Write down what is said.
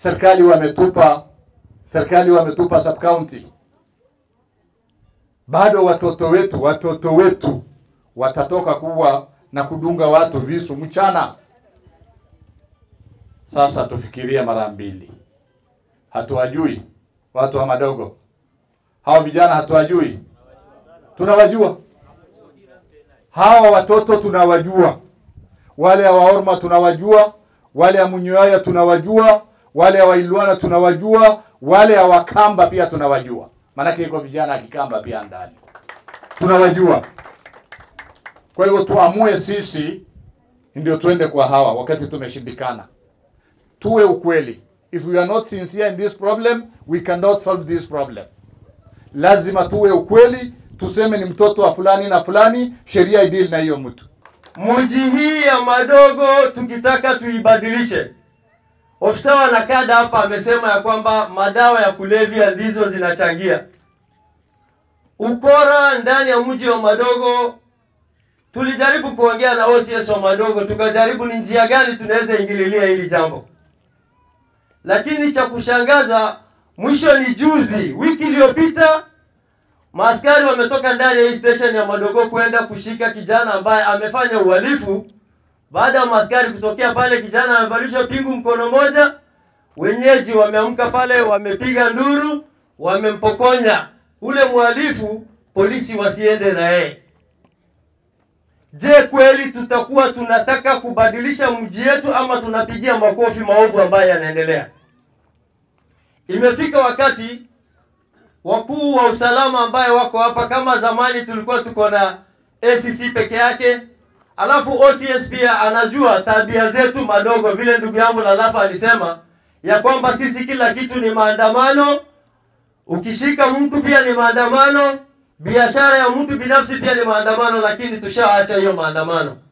serikali wametupa serikali wametupa sub county, bado watoto wetu watoto wetu watatoka kuwa na kudunga watu visu mchana. Sasa tufikirie mara mbili. Hatuwajui watu wa madogo hawa vijana, hatuwajui, tunawajua hawa watoto tunawajua, wale wa Orma tunawajua, wale wa Munyoya tunawajua, wale wa Ilwana tunawajua, wale wa Wakamba pia tunawajua, maanake iko vijana akikamba pia ndani tunawajua. Kwa hivyo tuamue sisi ndio tuende kwa hawa wakati tumeshindikana. Tuwe ukweli. If we are not sincere in this problem, we cannot solve this problem. Lazima tuwe ukweli, tuseme ni mtoto wa fulani na fulani, sheria idili na hiyo mtu. Mji hii ya Madogo tukitaka tuibadilishe. Ofisa wa nakada hapa amesema ya kwamba madawa ya kulevya ndizo zinachangia ukora ndani ya mji wa Madogo. Tulijaribu kuongea na OCS wa Madogo, tukajaribu ni njia gani tunaweza ingililia hili jambo, lakini cha kushangaza, mwisho ni juzi, wiki iliyopita Maaskari wametoka ndani ya hii station ya Madogo kwenda kushika kijana ambaye amefanya uhalifu. Baada ya maaskari kutokea pale, kijana amevalishwa pingu mkono moja. Wenyeji wameamka pale, wamepiga nduru, wamempokonya ule mhalifu, polisi wasiende na yeye. Je, kweli tutakuwa tunataka kubadilisha mji yetu ama tunapigia makofi maovu ambayo yanaendelea? Imefika wakati wakuu wa usalama ambaye wako hapa, kama zamani tulikuwa tuko na ACC peke yake, alafu OCS pia anajua tabia zetu Madogo, vile ndugu yangu Lalafa alisema ya kwamba sisi kila kitu ni maandamano. Ukishika mtu pia ni maandamano, biashara ya mtu binafsi pia ni maandamano, lakini tushaacha hiyo maandamano.